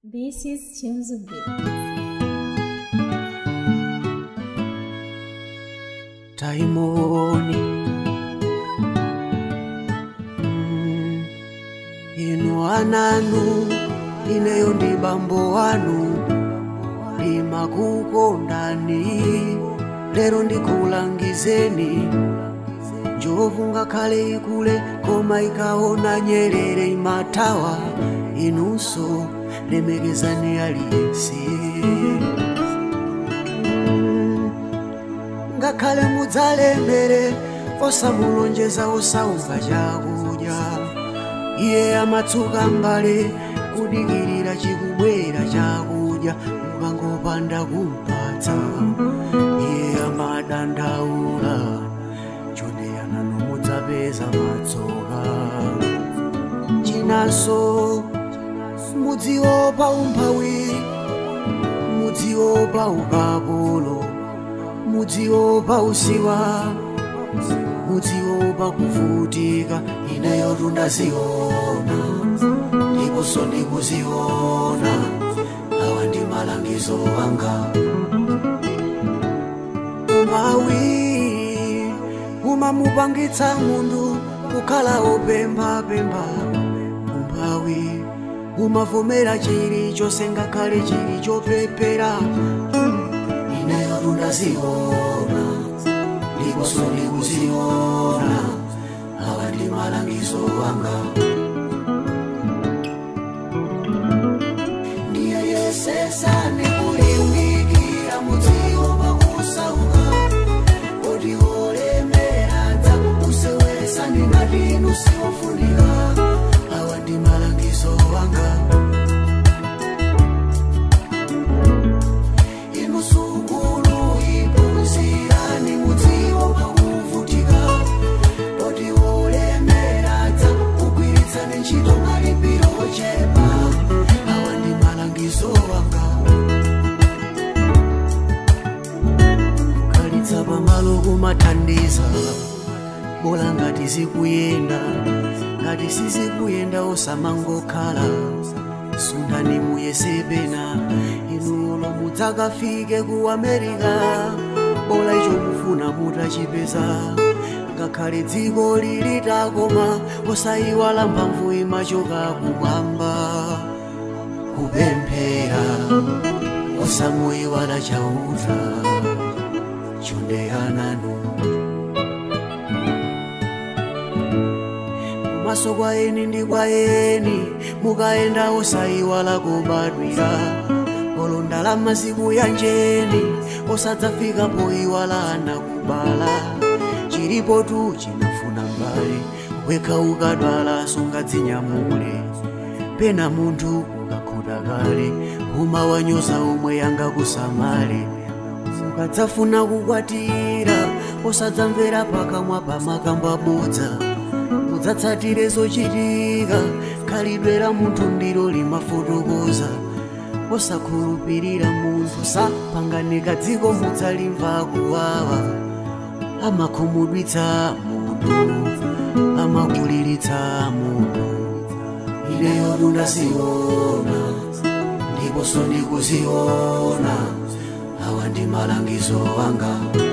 This is Chimzu Beat. taimoni mm, inu ananu ineyo ndi bambo wanu ndimakukondani lero ndikulangizeni njovu ngakhale ikule koma ikaona nyerere imathawa inunso lemekezani aliyense ngakhale mudzalembere osamulonjeza osauka chakudya iye amatsuka mbale kudikirira chikubwera chakudya mukangopanda kumpatsa iye amadandaula chondeyanano mudzapeza matsoka chinanso mudziopa umphawi mudziopa ukapolo mudziopa usiwa mudziopa kuvutika ineyo tundaziona ndiponso ndikuziona awa ndi malangizo anga umawi umamupangitsa munthu kukhala opemphapempha umphawi umavomera chilichonse ngakhale chili chopepera ineyo tundaziona ndiponso ndikuziona awa ndi malangizo anga ndiyeyesesa ndikulimbikira mudziwo pakusauka oti olemeradza usewesa ndingatinu siwofunika awa ndi malangizo anga inusukulu iphunzirani mudziwo pakuvutika oti olemeradza kugwiritsani ntchito malipiro ochepa awa ndi malangizo anga kukalitsa pamalo kumathandiza bola ngati zikuyenda ngati sizikuyenda osamangokhala sundani muyesepena inulo mudzakafike ku amerika bola icho mufuna mutachipeza ngakhale dziko lilitakoma osayiwala mphamvu imachoka kumwamba kupemphera osamuyiwala chauta chondeyananu kumaso kwa eni ndi kwa eni mukayenda osayiwala kubadwira olo ndalama zikuyanjeni osadzafika poyiwala ana kubala chilipo tu chinafuna mbale wekha ukadwala sungadzinyamule pena munthu ukakhuta kale umawanyoza omwe yangakusamale ukadzafuna kukwatira osadzamvera pakamwa pamakambo abodza mudzatsatire zochitika khalidwe la munthu ndilo limafotokoza osakhulupirira munthu sapanganika dziko mudzalimva kuwawa amakhumudwitsa munthu amakuliritsa munthu ineyo tundaziona ndiponso ndikuziona awa ndi malangizo anga